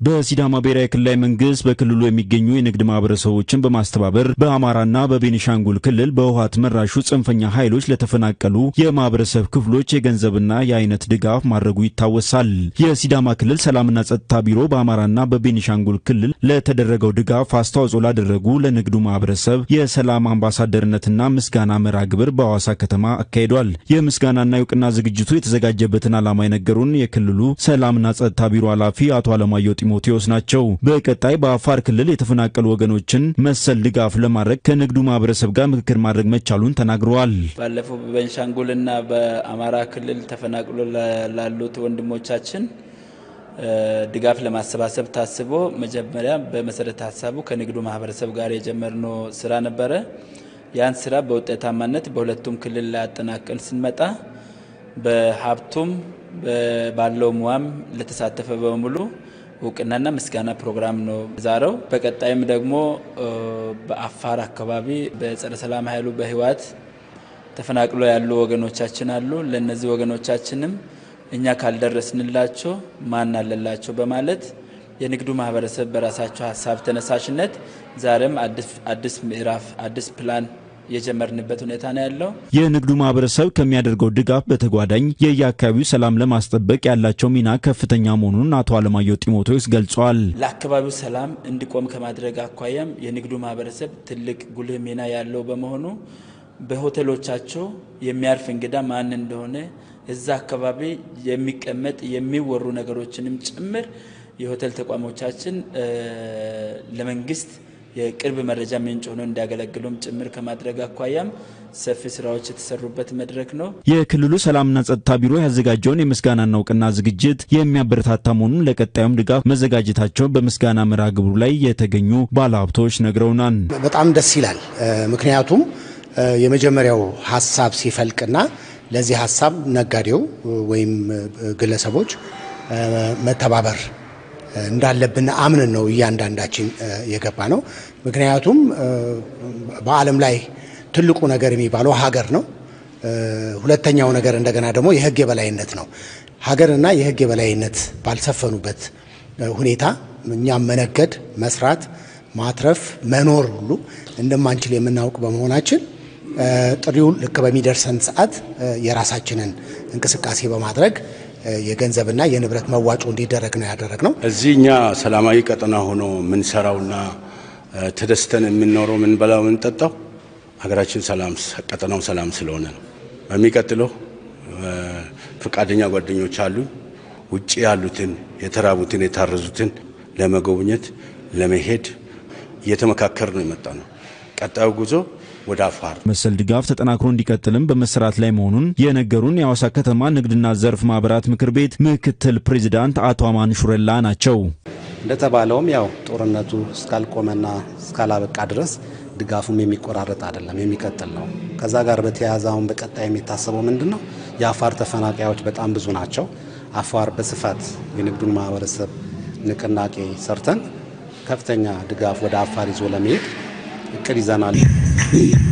በሲዳማ ብሔራዊ ክልላዊ መንግስት በክልሉ የሚገኙ የንግድ ማህበረሰቦችን በማስተባበር በአማራና በቤኒሻንጉል ክልል በህወሓት መራሹ ጽንፈኛ ኃይሎች ለተፈናቀሉ የማህበረሰብ ክፍሎች የገንዘብና የአይነት ድጋፍ ማድረጉ ይታወሳል። የሲዳማ ክልል ሰላምና ጸጥታ ቢሮ በአማራና በቤኒሻንጉል ክልል ለተደረገው ድጋፍ አስተዋጽኦ ላደረጉ ለንግዱ ማህበረሰብ የሰላም አምባሳደርነትና ምስጋና መርሃ ግብር በሐዋሳ ከተማ አካሂዷል። የምስጋናና የእውቅና ዝግጅቱ የተዘጋጀበትን ዓላማ የነገሩን የክልሉ ሰላምና ጸጥታ ቢሮ ኃላፊ አቶ አለማየሁ ጢሞቴዎስ ናቸው። በቀጣይ በአፋር ክልል የተፈናቀሉ ወገኖችን መሰል ድጋፍ ለማድረግ ከንግዱ ማህበረሰብ ጋር ምክክር ማድረግ መቻሉን ተናግረዋል። ባለፈው በቤንሻንጉልና በአማራ ክልል ተፈናቅሎ ላሉት ወንድሞቻችን ድጋፍ ለማሰባሰብ ታስቦ መጀመሪያ በመሰረተ ሀሳቡ ከንግዱ ማህበረሰብ ጋር የጀመርነው ስራ ነበረ። ያን ስራ በውጤታማነት በሁለቱም ክልል ላይ አጠናቀን ስንመጣ በሀብቱም ባለው ሙያም ለተሳተፈ በሙሉ እውቅናና ምስጋና ፕሮግራም ነው ዛሬው። በቀጣይም ደግሞ በአፋር አካባቢ በጸረ ሰላም ኃይሉ በህወሓት ተፈናቅሎ ያሉ ወገኖቻችን አሉ። ለእነዚህ ወገኖቻችንም እኛ ካልደረስንላቸው ማን አለላቸው በማለት የንግዱ ማህበረሰብ በራሳቸው ሀሳብ ተነሳሽነት ዛሬም አዲስ ምዕራፍ አዲስ ፕላን የጀመርንበት ሁኔታ ነው ያለው። የንግዱ ማህበረሰብ ከሚያደርገው ድጋፍ በተጓዳኝ የየአካባቢው ሰላም ለማስጠበቅ ያላቸው ሚና ከፍተኛ መሆኑን አቶ አለማየሁ ጢሞቴዎስ ገልጸዋል። ለአካባቢው ሰላም እንዲቆም ከማድረግ አኳያም የንግዱ ማህበረሰብ ትልቅ ጉልህ ሚና ያለው በመሆኑ በሆቴሎቻቸው የሚያርፍ እንግዳ ማን እንደሆነ እዛ አካባቢ የሚቀመጥ የሚወሩ ነገሮችንም ጭምር የሆቴል ተቋሞቻችን ለመንግስት የቅርብ መረጃ ምንጭ ሆኖ እንዲያገለግሉም ጭምር ከማድረግ አኳያም ሰፊ ስራዎች የተሰሩበት መድረክ ነው። የክልሉ ሰላምና ጸጥታ ቢሮ ያዘጋጀውን የምስጋናና እውቅና ዝግጅት የሚያበረታታ መሆኑን ለቀጣዩም ድጋፍ መዘጋጀታቸውን በምስጋና መርሃ ግብሩ ላይ የተገኙ ባለሀብቶች ነግረውናል። በጣም ደስ ይላል። ምክንያቱም የመጀመሪያው ሀሳብ ሲፈልቅና ለዚህ ሀሳብ ነጋዴው ወይም ግለሰቦች መተባበር እንዳለብን አምንን ነው እያንዳንዳችን የገባ ነው። ምክንያቱም በዓለም ላይ ትልቁ ነገር የሚባለው ሀገር ነው። ሁለተኛው ነገር እንደገና ደግሞ የሕግ የበላይነት ነው። ሀገርና የሕግ የበላይነት ባልሰፈኑበት ሁኔታ እኛም መነገድ፣ መስራት፣ ማትረፍ፣ መኖር ሁሉ እንደማንችል የምናውቅ በመሆናችን ጥሪው ልክ በሚደርሰን ሰዓት የራሳችንን እንቅስቃሴ በማድረግ የገንዘብና የንብረት መዋጮ እንዲደረግ ነው ያደረግ ነው። እዚህ እኛ ሰላማዊ ቀጠና ሆኖ የምንሰራውና ተደስተን የምንኖረው የምንበላው የምንጠጣው ሀገራችን ሰላም ቀጠናው ሰላም ስለሆነ ነው። በሚቀጥለው ፈቃደኛ ጓደኞች አሉ። ውጭ ያሉትን የተራቡትን የታረዙትን ለመጎብኘት ለመሄድ እየተመካከር ነው የመጣ ነው። ቀጣዩ ጉዞ ወደ አፋር መሰል ድጋፍ ተጠናክሮ እንዲቀጥልም በመሰራት ላይ መሆኑን የነገሩን የሐዋሳ ከተማ ንግድና ዘርፍ ማህበራት ምክር ቤት ምክትል ፕሬዚዳንት አቶ አማን ሹረላ ናቸው። እንደተባለውም ያው ጦርነቱ እስካልቆመና እስካላበቃ ድረስ ድጋፉም የሚቆራረጥ አይደለም፣ የሚቀጥል ነው። ከዛ ጋር በተያያዘ አሁን በቀጣይ የሚታሰበው ምንድን ነው? የአፋር ተፈናቃዮች በጣም ብዙ ናቸው። አፋር በስፋት የንግዱን ማህበረሰብ ንቅናቄ ሰርተን ከፍተኛ ድጋፍ ወደ አፋር ይዞ ለመሄድ እቅድ ይዘናል።